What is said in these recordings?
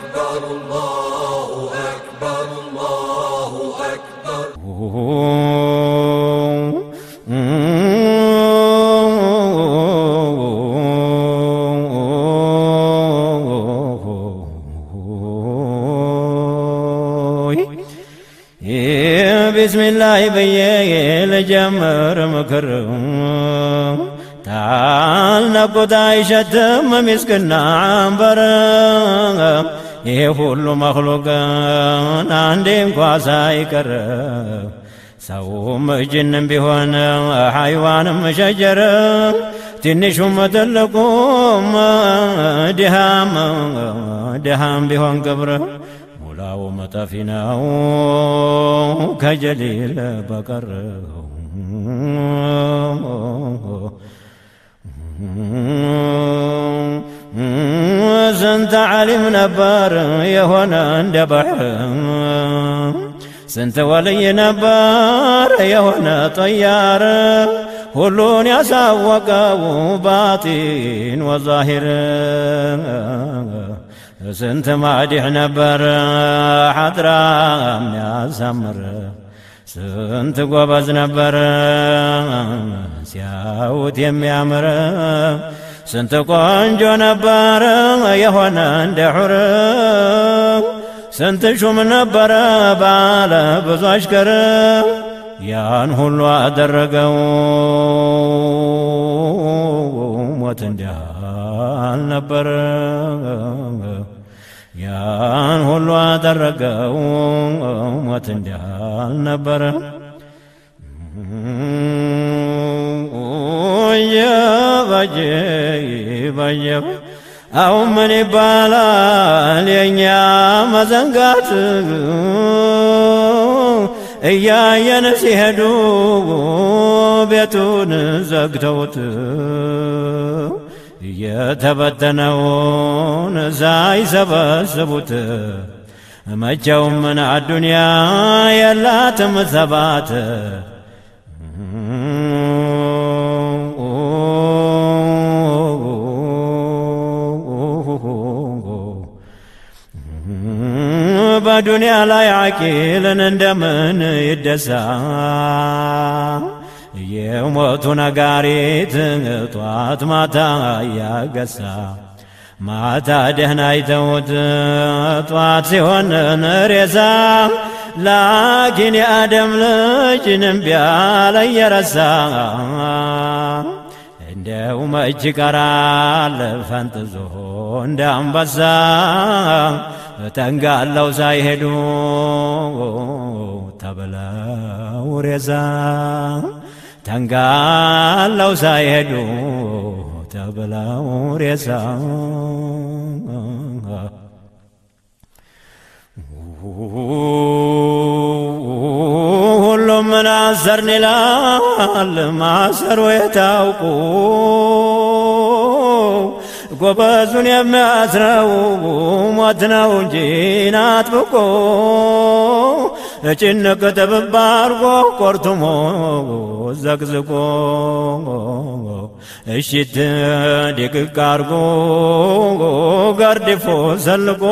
أكبر الله أكبر الله أكبر ቢስሚላህ ብዬ ልጀምር ምክር ታልነቁት አይሸትም ሚስክና አንበር ይሄ ሁሉ መክሉቅን አንዴ እንኳ ሳይቀር ሰውም ጅንም ቢሆን ሐይዋንም ሸጀር ትንሹም ትልቁም ድሃም ድሃም ቢሆን ግብር ሙላው መጠፊ ነው ከጀሊል በቀር ስንት ዓሊም ነበር የሆነ እንደ ባሕር ስንት ወልይ ነበር የሆነ ጠያር ሁሉን ያሳወቀው ባጢን ወዛሂር ስንት ማዲሕ ነበር ሐድራ የሚያሳምር ስንት ጎበዝ ነበር ሲያዩት የሚያምር ስንት ቆንጆ ነበር የሆነ እንደ ሑር ስንት ሹም ነበረ ባለ ብዙ አሽከር ያን ሁሉ አደረገው ሞት እንዲህ አልነበረ ያን ሁሉ አደረገው ሞት እንዲህ አልነበረ የባጀ ባየ አሁን ምን ይባላል የእኛ መዘንጋት እያየን ሲሄዱ ቤቱን ዘግተውት የተበተነውን ሳይሰበስቡት መቼውም ምን አዱንያ የላትም ሰባት በዱንያ ላይ አቂልን እንደምን ይደሳ የሞቱ ነጋሪት ጧት ማታ እያገሳ ማታ ደህና አይተውት ጧት ሲሆን ሬሳ ላኪን የአደም ልጅ እምቢ አለ እየረሳ እንደው መች ቀራል ፈንጥዞ እንደ አንበሳ ተንጋለው ሳይሄዱ ተብለው ሬሳ ተንጋለው ሳይሄዱ ተብለው ሬሳ ሁሉም ምን አሰርን ይላል ማሰሩ የታውቁ ጎበዙን የሚያስረው ሞት ነው እንጂ ናጥብቆ ጭንቅ ጥብብ አርጎ ቆርቱሞ ዘቅዝቆ እሽት ድቅቅ አርጎ ገርድፎ ሰልቆ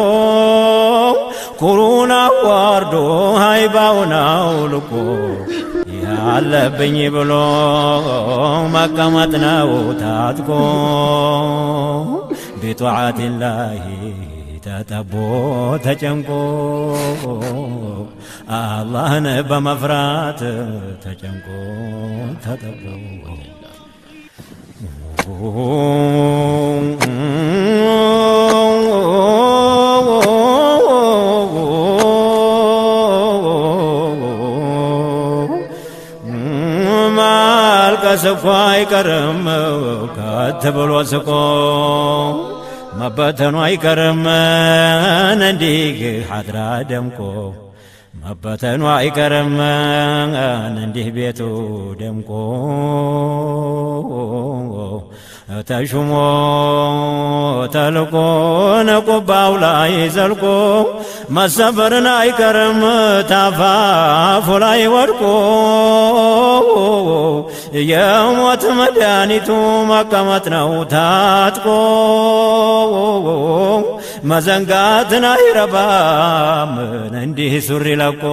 ኩሩን አዋርዶ ሃይባውን አውልቆ ያለብኝ ብሎ መቀመጥ ነው ታጥቆ ቢጧዓትላሂ ተጠቦ ተጨንቆ አላህን በመፍራት ተጨንቆ ተጠቦ ማልቀስ እኮ አይቀርም ከት ብሎ ስቆ መበተኑ አይቀርም እንዲህ ሐድራ ደምቆ መበተኑ አይቀርም እንዲህ ቤቱ ደምቆ ተሹሞ ተልቆ ነቁባው ላይ ዘልቆ መሰበርን አይቀርም ታፋፉ ላይ ወድቆ የሞት መድኃኒቱ መቀመጥ ነው ታጥቆ መዘንጋትን አይረባም እንዲህ ሱሪ ለቆ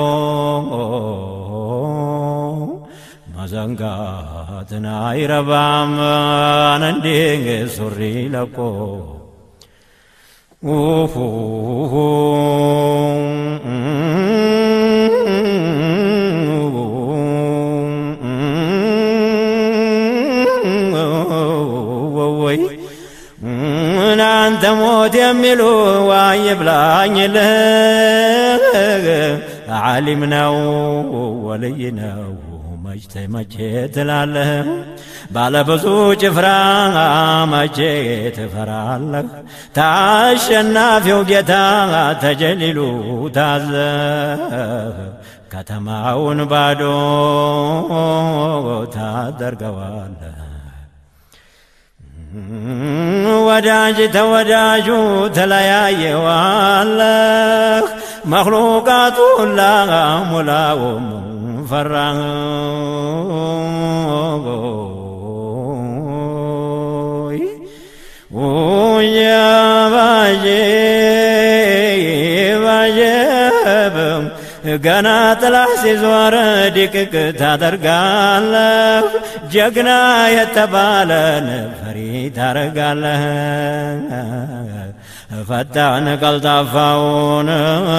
መዘንጋትን አይረባም እንዲህ ሱሪ ለቆ ወይ እናንተ ሞት የሚሉ ዋይ ብላኝልህ ዓሊም ነው ወልይ ነው መች መቼ ትላለህ ባለ ብዙ ጭፍራ መቼ ትፈራለህ ታሸናፊው ጌታ ተጀሊሉ ታዘ ከተማውን ባዶ ታደርገዋለህ ወዳጅ ተወዳጁ ተለያየዋለህ መክሉቃቱ ሁላ ሙላውም ፈራ ባጄ ባጀብም ገና ጥላ ሲዞር ድቅቅ ታደርጋለህ ጀግና የተባለን ፈሪ ታረጋለህ ፈጣን ቀልጣፋውን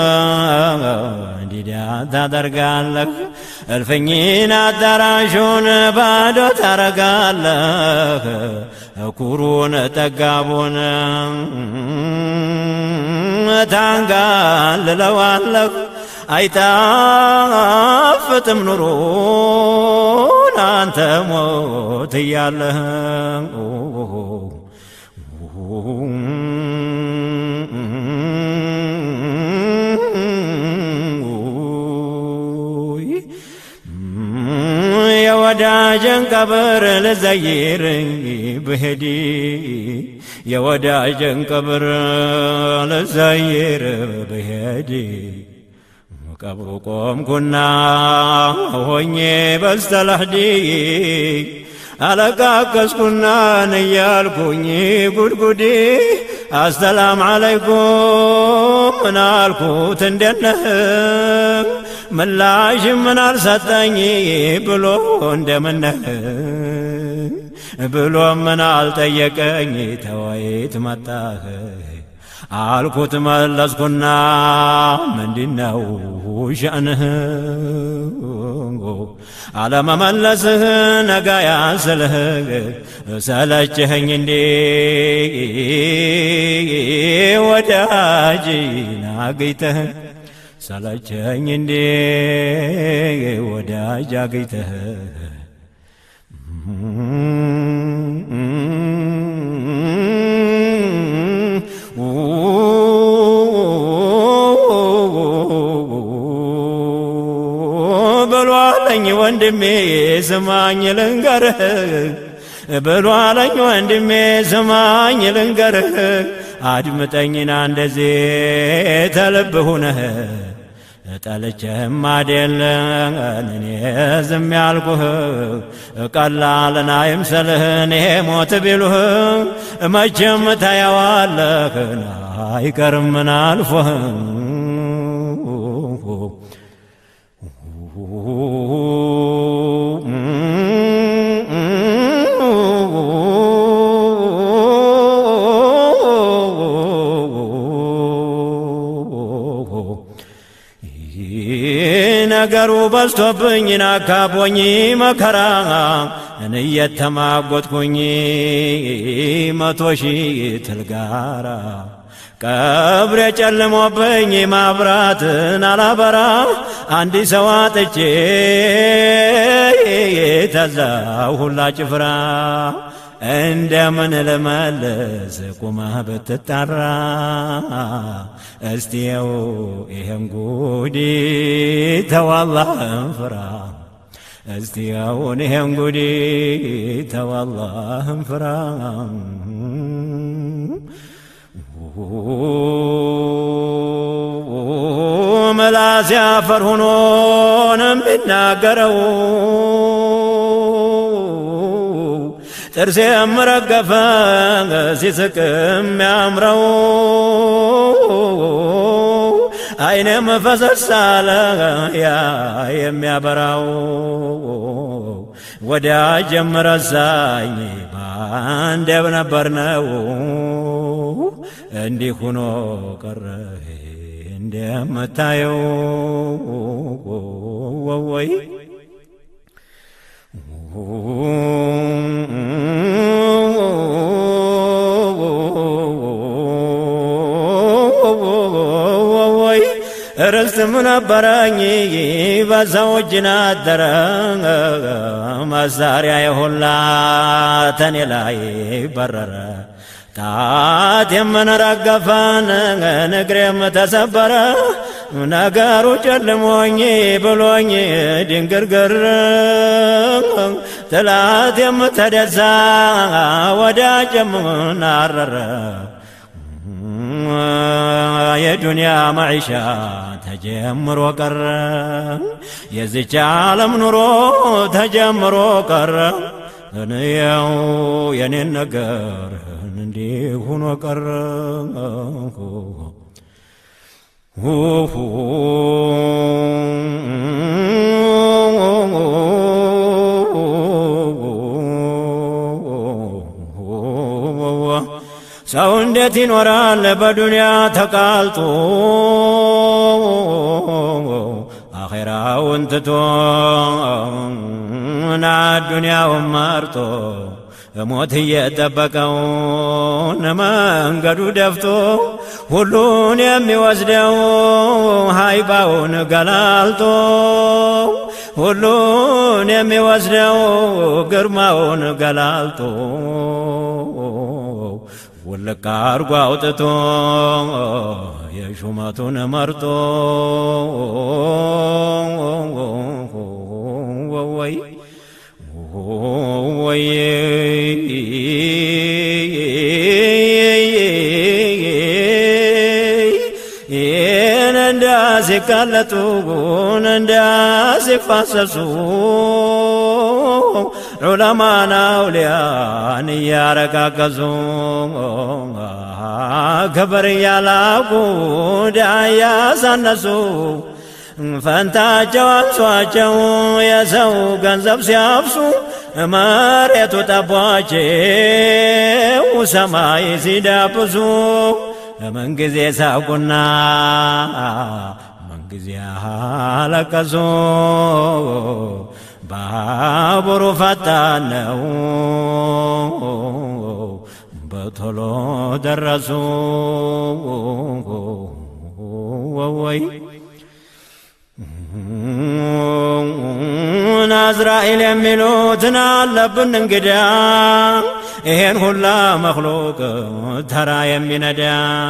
ዲዳ ታደርጋለህ እልፍኝን አዳራሹን ባዶ ታረጋለህ ኩሩን ጠጋቡን ታንጋልለዋለህ አይጣፍጥም ኑሮን አንተ ሞት እያለህ የወዳጀን ቀብር ልዘይር ብሄድ የወዳጀን ቀብር ልዘይር ብሄድ ቀብሩ ቆምኩና ሆኜ በስተላህዲ አለቃቀስኩና ንያልኩኝ ጉድጉዲ አሰላም አለይኩም ምናልኩት እንደነህ ምላሽ ምን አልሰጠኝ ብሎ እንደምነህ ብሎ ምን አልጠየቀኝ ተወይት መጣህ አልኩት መለስኩና ምንድነው ሸእንህ አለመመለስህ ነጋ ያስልህ ሰለችህኝ እንዴ ወዳጅ ናገይተህ ሰለቸኝ እንዴ ወዳጅ አገይተህ ብሏለኝ ወንድሜ ስማኝ ልንገርህ ብሏለኝ ወንድሜ ስማኝ ልንገርህ አድምጠኝና እንደዚህ ተልብ ሁነህ ጠልቼህም አደለን እኔ ዝም ያልኩህ ቀላልና ይምሰልህ እኔ ሞት ቢሉህ መቼም ታየዋለህን አይቀርም ምን አልፎህ ነገሩ በዝቶብኝ ናካቦኝ መከራ እንየተማጎጥኩኝ መቶ ሺህ ትልጋራ ቀብሬ ጨልሞብኝ ማብራትን አላበራ አንዲ ሰው አጥቼ ተዛው ሁላ ጭፍራ እንደምን ልመልስ ቁመህ ብትጠራ እስቲየው ይህን ጉዲ ተዋላህን ፍራ እስቲየውን ይህን ጉዲ ተዋላህን ፍራ ምላስ ያፈር ሆኖን የሚናገረው ጥርሴ የምረገፈ ሲስቅ የሚያምረው አይኔም ፈሰስ አለ ያ የሚያበራው ወዳጅም ረሳኝ በአንድ ነበር ነው እንዲህ ሁኖ ቀረ እንደምታየው ወይ ወይ ርስትም ነበረኝ በሰው እጅ ናደረ መሳሪያ የሁላ ተኔ ላይ በረረ ጣት የምንረገፈን እግሬም ተሰበረ ነገሩ ጨልሞኝ ብሎኝ ድንግርግር ጥላት የምተደሳ ወዳጅም ናረረ የዱንያ ማዒሻ ተጀምሮ ቀረ የዚች ዓለም ኑሮ ተጀምሮ ቀረ እንየው የኔን ነገር እንዲህ ሁኖ ቀረ ሰው እንዴት ይኖራል በዱንያ ተቃልጦ አኼራውን ትቶ ና ዱንያውን መርጦ ሞት እየጠበቀው መንገዱ ደፍቶ ሁሉን የሚወስደው ሃይባውን ገላልጦ ሁሉን የሚወስደው ግርማውን ገላልጦ ውልቅ አርጎ አውጥቶ የሹመቱን መርጦ ወይ ወይ ይህን እንዳሲቃለጡ እንዳሲፋሰሱ ዑለማና አውሊያን እያረጋገዙ ክብር እያላቁ ዳ እያሳነሱ ፈንታቸው አንሷቸው የሰው ገንዘብ ሲያፍሱ መሬቱ ጠቧቸው ሰማይ ሲዳብሱ ምንጊዜ ሳቁና ምንጊዜ አለቀሱ ባቡሩ ፈጣን ነው በቶሎ ደረሱ ወይ ናዝራኤል የሚሉትን አለብን እንግዳ ይሄን ሁላ መክሉቅ ተራ የሚነዳ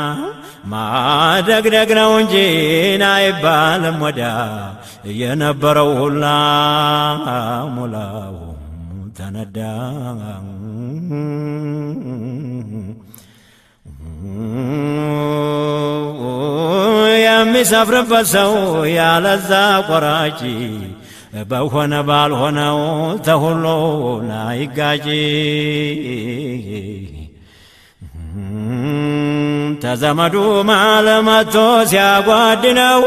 ማደግደግ ነው እንጂ አይባልም ወዳ የነበረው ሁላ ሙላው ተነዳ የሚሰፍርበት ሰው ያለዛ ቆራጭ በሆነ ባልሆነው ተሁሎ ላይጋጭ ተዘመዱ ማለመቶ ሲያጓድነው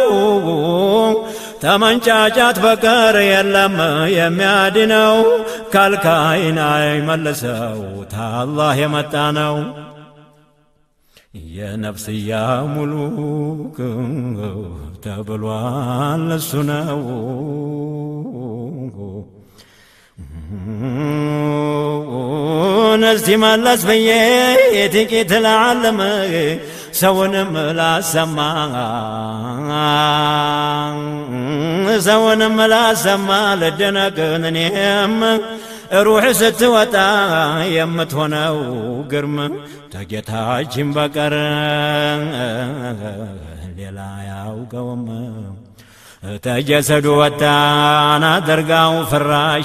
ተመንጫጫት በቀር የለም የሚያድነው ከልካይን አይመልሰው ታላህ የመጣ ነው። የነፍስያ ሙሉክ ተብሏል እሱ ነው። እስቲ መለስ ብዬ የጥቂት ለዓለም ሰውንም ላሰማ ሰውንም ላሰማ ልደነቅን እኔም ሩሕ ስትወጣ የምትሆነው ግርም ተጌታችን በቀር ሌላ ያውቀውም። ተጀሰዱ ወጣን አድርጋው ፍራሽ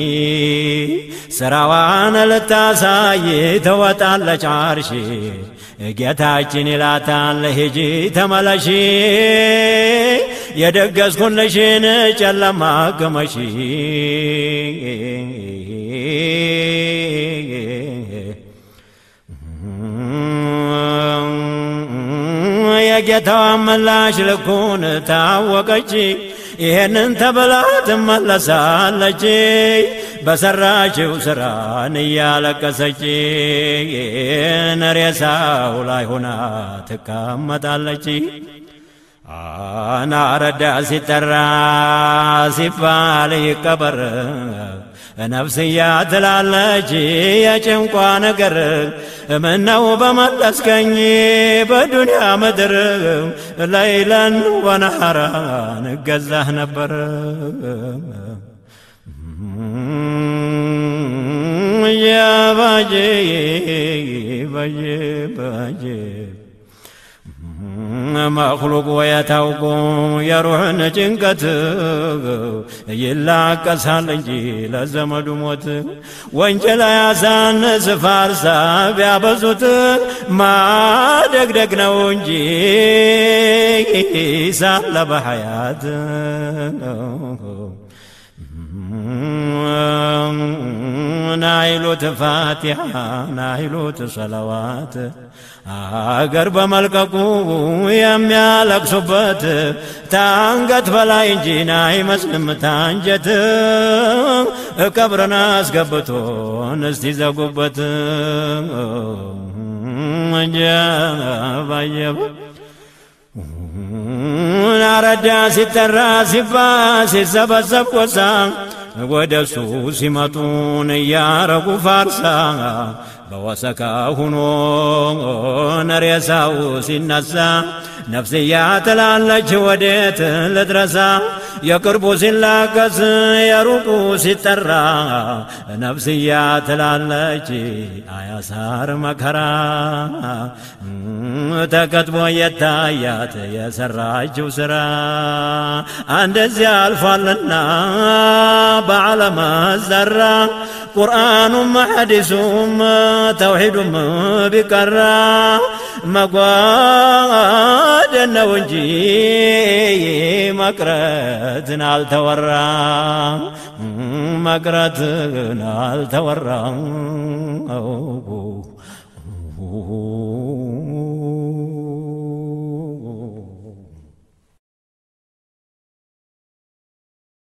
ስራዋን ልታሳይ ተወጣለች አርሽ ጌታችን ይላታል ሂጂ ተመለሺ የደገስኩልሽን ጨለማ ግመሺ የጌታዋን ምላሽ ልኩን ታወቀች። ይሄንን ተብላ ትመለሳለች በሰራችው ስራን እያለቀሰች ሬሳው ላይ ሆና ትቀመጣለች። አናረዳ ሲጠራ ሲባል ይቀበር ነፍስያ ትላለች የጭንቋ ነገር ምነው በመለስከኝ በዱንያ ምድር ለይለን ወነሐራን እገዛህ ነበር ያባጄ ባጄ ባጄ መክሉቅ ወየታውቁ የሩሕን ጭንቀት ይላቀሳል እንጂ ለዘመዱ ሞት ወንጀል ያሳንስ ፋርሳ ቢያበዙት ማደግደግ ነው እንጂ ሳለ በሐያት ናይሉት ፋቲሓ ናይሉት ሰለዋት አገር በመልቀቁ የሚያለቅሱበት ታንገት በላይ እንጂ አይመስልም ታንጀት ቀብርን አስገብቶን እስቲ ዘጉበት ጀባየብ አረዳ ሲጠራ ሲባ ሲሰበሰብ ቆሳ ወደሱ ሲመጡን እያረጉ ፋርሳ በወሰካ ሁኖ ነሬሳው ሲነሳ ነፍስያ ትላለች ወዴት ልድረሳ የቅርቡ ሲላቀስ የሩቁ ሲጠራ ነፍስያ ትላለች አያሳር መከራ ተከትቦ የታያት የሰራችው ስራ እንደዚያ አልፏልና በዓለመ ዘራ ቁርአኑም ሐዲሱም ተውሒዱም ቢቀራ መጓደን ነው እንጂ መቅረትን አልተወራ መቅረትን አልተወራ